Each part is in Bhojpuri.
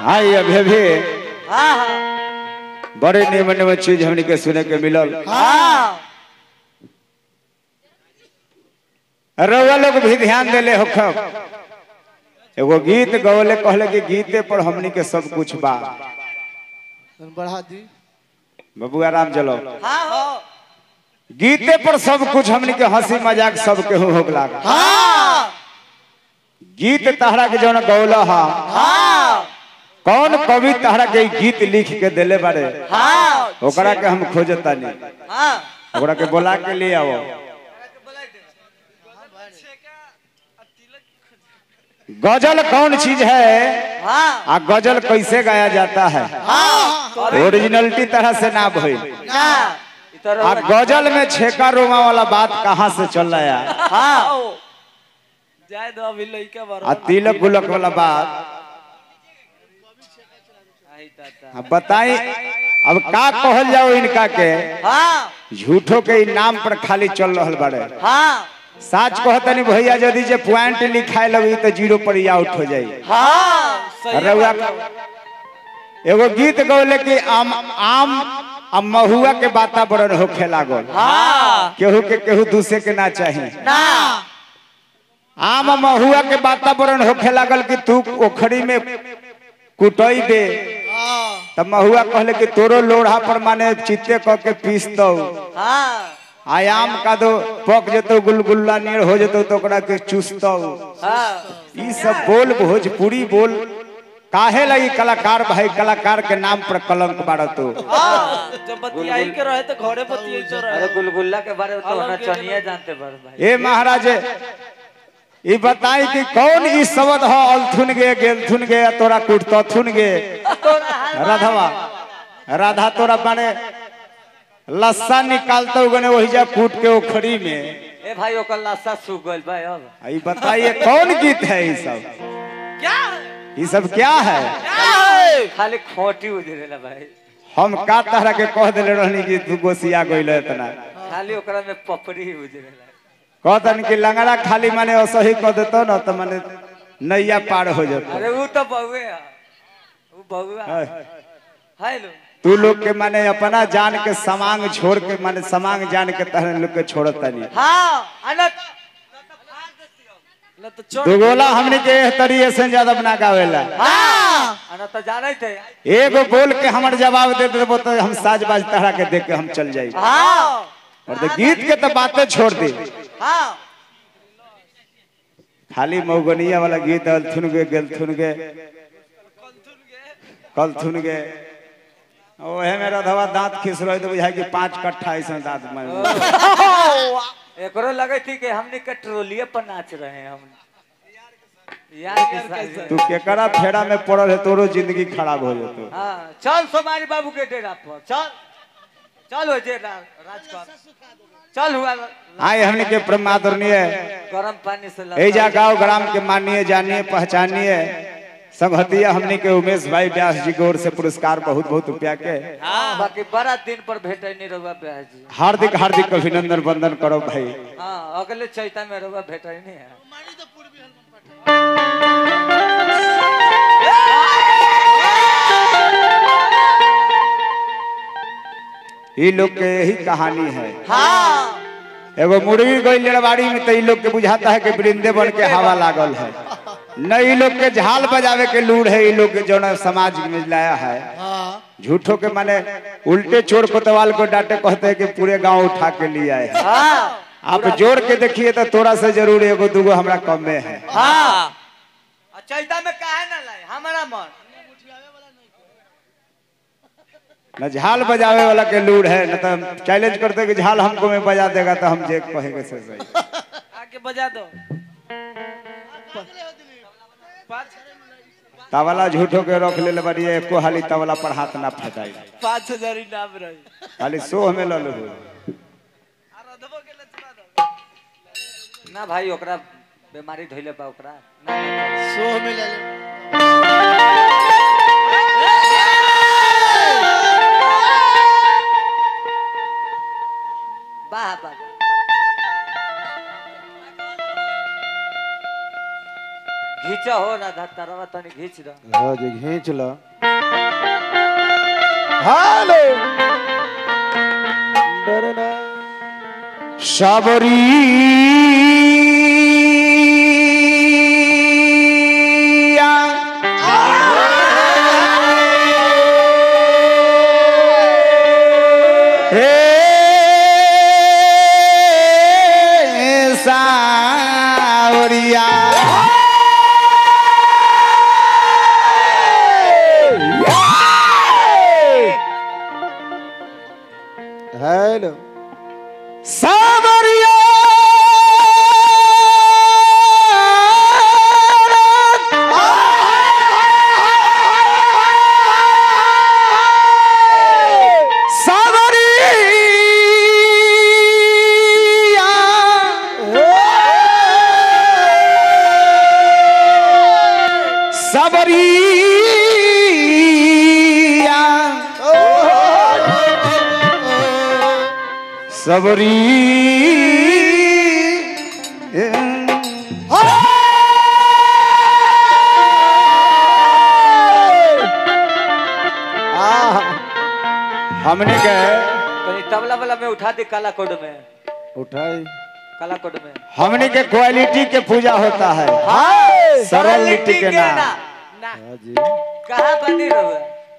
हाँ ये अभी अभी हाँ हाँ बड़े निमन निमन चीज हमनी के सुने के मिलल हाँ रउआ लोग भी ध्यान देले हो खब एगो गीत गवले कहले कि गीते पर हमनी के सब कुछ बा बढ़ा दी बबुआ राम चलो हाँ हो गीते पर सब कुछ हमनी के हंसी मजाक सब के हो होगला हाँ गीत तहरा के जौन गौला हा हाँ कौन कवि तहरा के ई गीत लिख के देले बारे हाँ ओकरा के हम खोजतानी हाँ ओकरा के बोला के ले आओ गजल कौन चीज है हाँ आ गजल कैसे गाया जाता है हाँ ओरिजिनलिटी तरह से ना भई ना इधर आ गजल में छेका रोमा वाला बात कहाँ से चल रहा है हाँ जाए दो अभी लइका बड़ा आ तिलक गुलक वाला बात आई ताता अब बताई अब का कहल जाओ इनका के हाँ झूठो के ई नाम पर खाली चल रहल बाड़े हाँ साच कहतनी भैया यदि जे पॉइंट लिखाए लगी तो जीरो पर ही आउट हो जाई हाँ सही रउआ बात है। एगो गीत गौले कि आम आम आ महुआ के वातावरण होखे लागल हाँ केहू के केहू दूसरे के ना चाही ना आम आ महुआ के वातावरण होखे लागल कि तू ओखरी में कुटई दे तब महुआ कहले कि तोरो लोढ़ा पर माने चित्ते क के पीस दो हाँ आयाम का दो पक जतो गुलगुल्ला नीर हो जतो तो ओकरा के चुसतो हाँ ई सब बोल भोजपुरी बोल काहे लगी कलाकार भाई कलाकार के नाम पर कलंक बाड़ तू हाँ, जब बतियाई के रहे तो घरे बतियाई तो अरे रहे गुलगुल्ला के बारे में तो अलग होना के चाहिए जानते बड़ भाई ए महाराज ई बताई कि कौन ई शब्द हो अलथुन गे गेलथुन गे तोरा कुटतथुन गे राधवा राधा तोरा माने लस्सा निकालते गने वही जा कूट के ओखरी में ए भाई ओकर लाशा सूख गइल भाई अब आ ई बताइए कौन गीत है ये सब क्या ये सब क्या है क्या है खाली खोटी उजरेला भाई हम का तरह के कह दिले रहनी कि तू गोसिया गइल इतना खाली ओकरा में पपड़ी ही उजरेला कहतन कि लंगड़ा खाली माने असही कह देतो न तो माने नैया पार हो जातो अरे वो तो बहुए है वो बहुआ है। है लो तू लोग के माने अपना जान के समांग छोड़ के माने समांग जान के तहन लोग के छोड़त नहीं हाँ अनत ना तो चोट दुगोला हमने के एह तरीके से ज्यादा बना गावेला हाँ अनत तो जाने थे एगो बोल के हमर जवाब दे देबो तो हम साज बाज तहरा के देख के हम चल जाई हाँ और तो गीत के तो बातें छोड़ दे हाँ खाली मौगनिया वाला गीत अलथुन गे गेलथुन गे कलथुन गे ओहे मेरा धवा दांत खिस रहे तो बुझाई कि पांच कट्ठा ऐसा दांत मार एकरो लगे थी कि हमने के ट्रोलिए पर नाच रहे हैं हम यार के साथ तू केकरा फेरा में पड़ल है तोरो जिंदगी खराब हो जातो हाँ चल सोमारी बाबू के डेरा पर चल चल हो जे रा- राजपाल चल हुआ आए हमने के प्रमादरणीय गरम पानी से लगा- एजा गांव ग्राम के माननीय जानिए पहचानिए संघतिया हमने के उमेश भाई व्यास जी की ओर से पुरस्कार बहुत बहुत रुपया के हाँ बाकी बड़ा दिन पर भेटे नहीं रहुआ ब्याह जी हार्दिक हार्दिक अभिनंदन वंदन करो भाई हाँ अगले चैता में रहुआ भेटे नहीं है ये लोग के यही कहानी है हाँ एगो मुर्गी गई लड़वाड़ी में तो ये लोग के बुझाता है कि वृंदावन के हवा लागल है न ये लोग के झाल बजावे के लूड़ है ये लोग के जो न समाज में लाया है झूठों के माने उल्टे चोर कोतवाल को डांटे कहते हैं कि पूरे गांव उठा के लिए आए हैं हाँ आप जोड़ के देखिए तो थोड़ा सा जरूर एगो दूगो हमरा कम में है हाँ आ चैता में काहे ना लाए हमारा मन न झाल बजावे वाला के लूड़ है न तो चैलेंज करते कि झाल हमको में बजा देगा तो हम जे कहेंगे से सही आके बजा दो पाँच तबला झूठो के रख ले बड़ी एको हाली तबला पर हाथ ना फटाई पाँच हजार इनाम रही खाली सोह में ल लो आ रधबो के ले चला दो ना भाई ओकरा बीमारी धइले बा ओकरा ना ना चले। सोह में ले ले वाह वाह घीचा हो हो राधा तरवा तनी घींच दो हाँ जी खींच लो हेलो डरना सबरिया हे सावरिया हेलो सावरिया सावरिया सबरिया सबरी हमने के तनी तबला वाला में उठा दे काला कोड में उठाई काला कोड में हमने के क्वालिटी के पूजा होता है सरलिटी के नाम हाँ जी कहाँ बनी रहो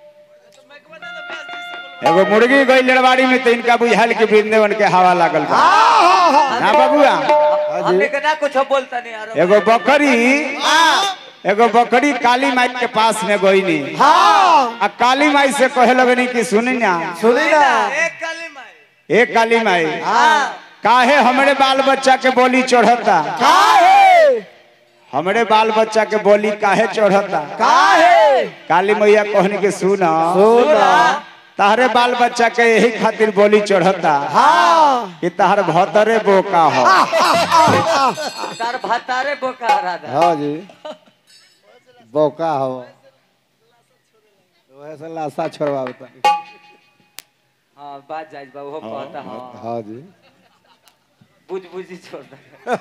एगो मुर्गी गई लड़वाड़ी में तो इनका बुझाल के वृंदावन के हवा लागल बा ना बबुआ हमने के ना कुछ बोलता नहीं यार एगो बकरी एगो बकरी काली माई के पास में गई नी आ काली माई से कहे लगनी कि सुनी ना सुनी ना एक काली माई ए काली माई हाँ काहे हमरे बाल बच्चा के बोली चढ़ता हमरे बाल बच्चा के बोली काहे चढ़ता काहे काली मैया कहनी के सुना सुना तारे बाल बच्चा के यही खातिर बोली चढ़ता हाँ कि तार भतरे बोका हो तार भातारे बोका राधा हाँ जी बौका हो वह से लाशा छोड़वा बता हाँ बात जायज बा वो कहता हाँ हाँ जी बुझ बुझी छोड़ दे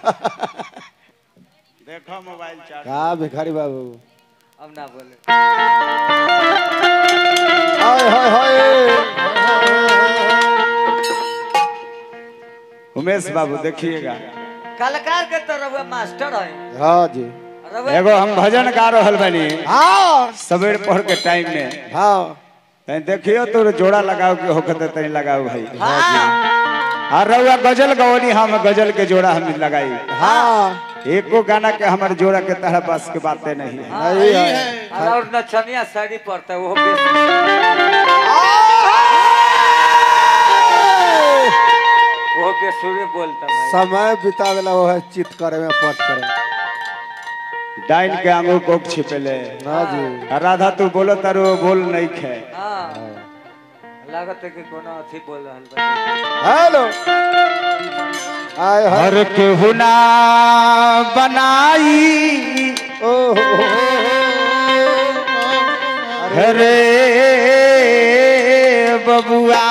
देखो मोबाइल चार्ज का भिखारी बाबू अब ना बोले हाय हाय हाय उमेश बाबू देखिएगा कलाकार के तो रहुआ मास्टर है हाँ जी रहुआ एगो हम भजन गा रहल बनी हाँ सवेर पढ़ के टाइम में हाँ तनी देखियो तो जोड़ा लगाओ कि होकर तनी लगाओ भाई हाँ और रउआ गजल गवनी हम गजल के जोड़ा हम लगाई हाँ एको गाना के हमारे जोड़ा के तरह बस के बातें नहीं है नहीं है और नचनिया साड़ी पड़ता है वो बेस वो बेसुरे बोलता भाई समय बिता देला वो है चित करे में पट करे डाइन के आंगू कोक छिपेले हाँ जी आ राधा तू बोलो तारो बोल नहीं खे हाँ लागत है कि कोनो अथी बोल रहल बा हेलो आय हाय हर के हुना बनाई ओहो हरे बबुआ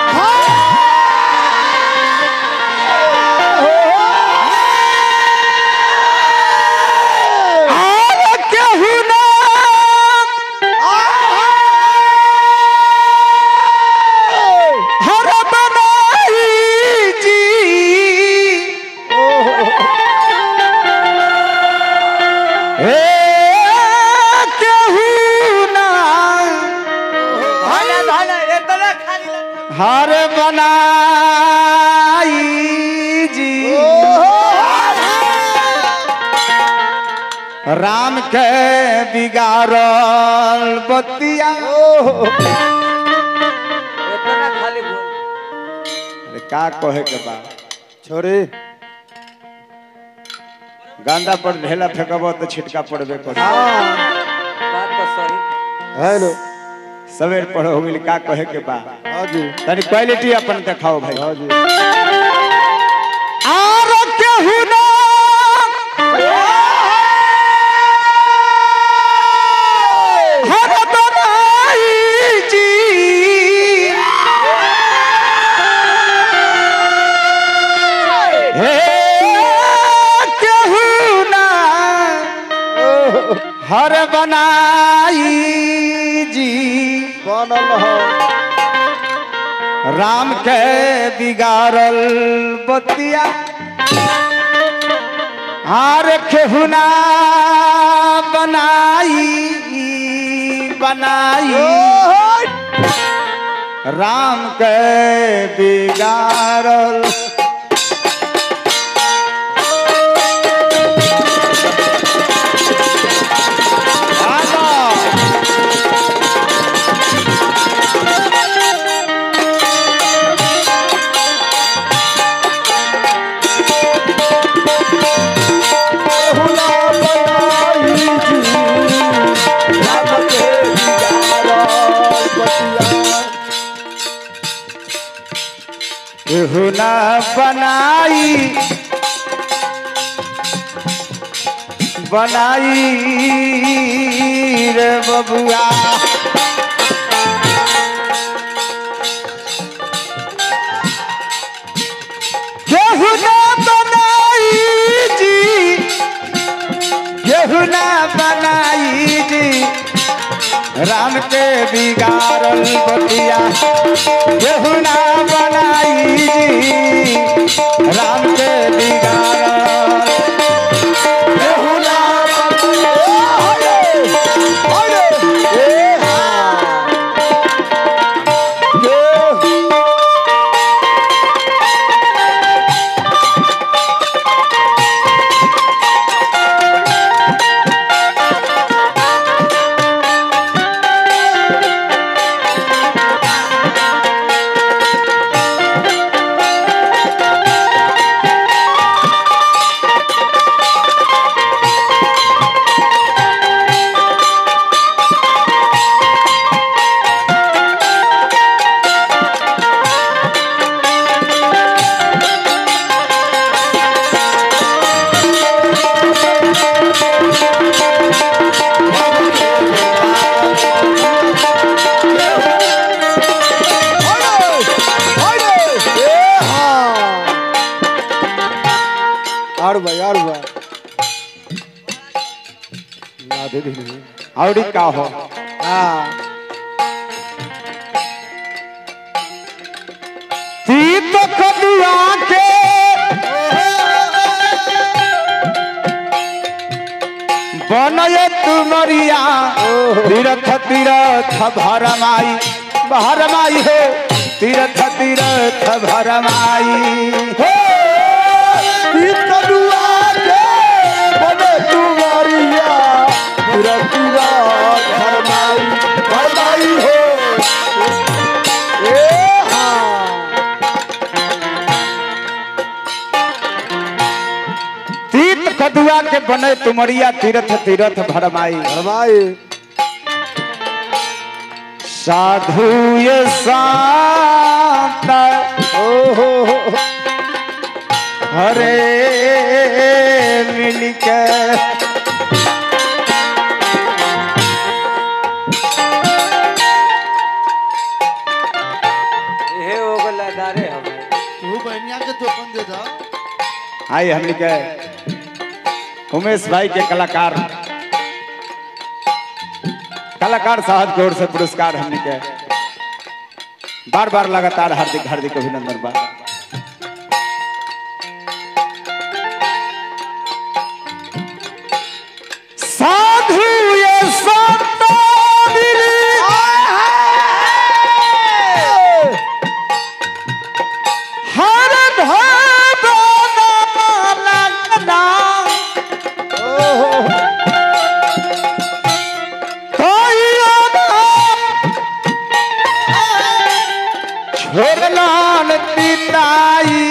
हर के हुना हर बनाई जी हे केहू ना भाला भाला इतना खाली लगता हर बनाई जी राम के बिगाड़ल बतिया इतना खाली बोल अरे का कहे के बा छोरी गांदा पर ढेला फेंकब तो छिटका पड़बे कर बात तो सही हेलो सवेर पढ़ो हो गेल का कहे के बा हाँ जी तनी क्वालिटी अपन देखाओ भाई हाँ जी आर केहू ना हर बनाई जी हे केहू ना हर बनाई जी बनल हो राम के बिगाड़ल बतिया हार खेहुना बनाई बनाई राम के बिगाड़ल आगा। हुना बनाई जी राम के बिगाड़ल बतिया केहुना बनाई बनाई रे बबुआ केहुना बनाई जी केहुना बनाई जी राम के बिगाड़ल बतिया केहुना बनाई जी राम के बिगाड़ल केहुना आड़ भाई आड़ भाई ना दे दे और का हो हाँ तीत कदुआ के बनय तुमरिया तीरथ तीरथ भरमाई भरमाई हो तीरथ तीरथ भरमाई हो कदुआ के बने तुम्हारिया पूरा पूरा फरमाई फरमाई हो ए हाँ तीत कदुआ के बने तुमरिया तीरथ तीरथ भरमाई फरमाई साधु ये शांत ओ हो हो हरे मिलके हे हो गला दारे हमें तू बहनिया के तो अपन दे दा आई हमने के उमेश भाई के कलाकार कलाकार साहब की ओर से पुरस्कार हमने के बार बार लगातार हार्दिक हार्दिक अभिनंदन बा साधु ये संत मिली हर भावना लगना छोड़लान पिताई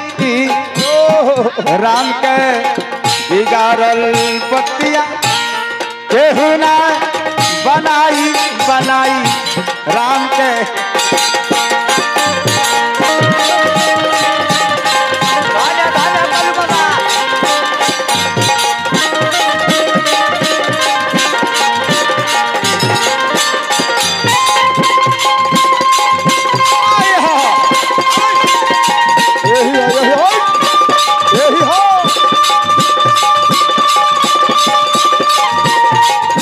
राम के बिगाड़ल पतिया केहू ना बनाई बनाई राम के धाजा धाजा कल बना आए हो यही है यही हो यही हो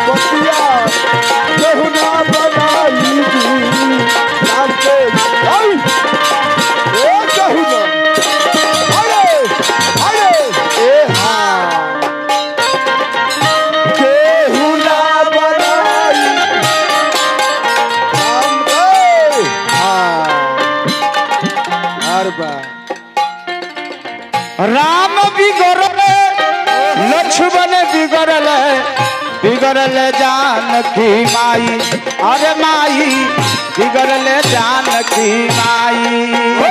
बतिया केहू ना बनाई जी राम के आई ए केहू ना अरे अरे ए हाँ केहू ना बनाई राम के हाँ हर बार राम बिगड़ल लक्ष्मण बिगड़ल बिगड़ल जानकी माई अरे माई बिगड़ल जानकी माई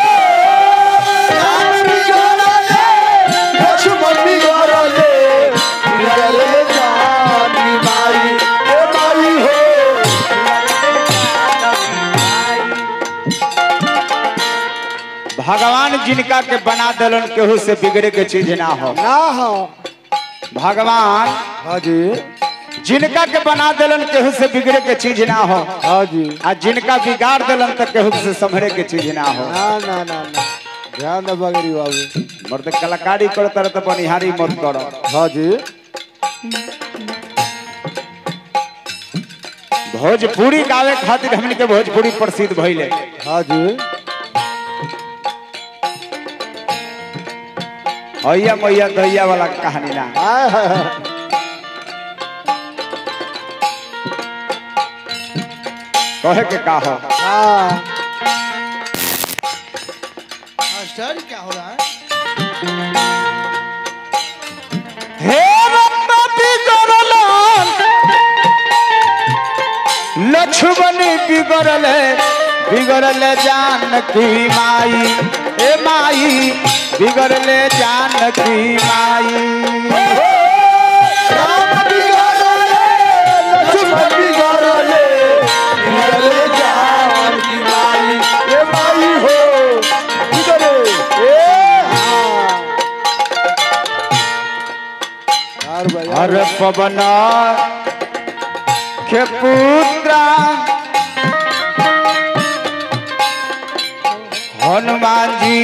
राम बिगड़ले, लक्ष्मण बिगड़ले, बिगड़ले जानकी माई, ए माई हो। भगवान जिनका के बना दिलन केहू से बिगड़े के चीज ना हो ना हो भगवान हाँ जी जिनका के बना दिलन केहू से बिगड़े के चीज ना हो हाँ जी आ जिनका बिगाड़ दिलन तो केहू से संभरे के चीज ना हो ना ना ना ना ध्यान दे बगरी बाबू मर्द कलाकारी करता रह तो बनिहारी मत करो हाँ जी भोजपुरी गावे खातिर हमन के भोजपुरी प्रसिद्ध भइले हाँ जी हैया मैया दैया वाला कहानी ना आय हाय हाय। कहे के का हो हाँ मास्टर क्या हो रहा है हे रत्न बिगड़ल लक्ष्मण बिगड़ल बिगड़ल जानकी माई ए माई बिगड़ल जानकी माई राम बिगड़ले, लक्ष्मण बिगड़ले, बिगड़ले जानकी माई, ए माई हो, बिगड़े, ए हाँ। यार भाई, यार हर पवन के पुत्र हनुमान जी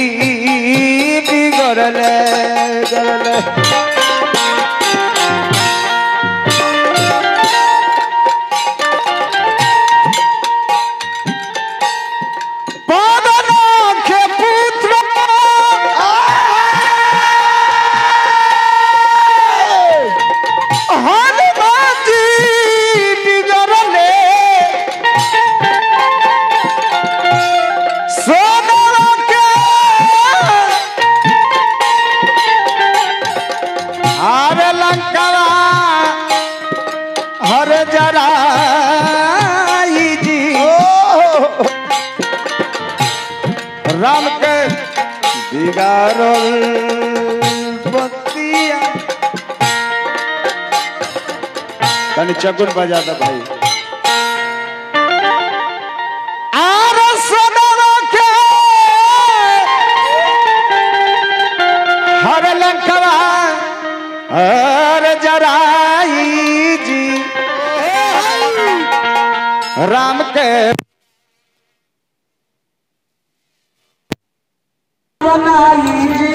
बिगड़ल गड़ल पवन के पुत्र हनुमान जी बिगड़ले सोनवा के हर लंकवा हर जराई जी राम के बिगाड़ल बतिया तनी चकुन बजा दे भाई आर सोनवा के हर लंकवा हर जराई जी राम के बनाई जी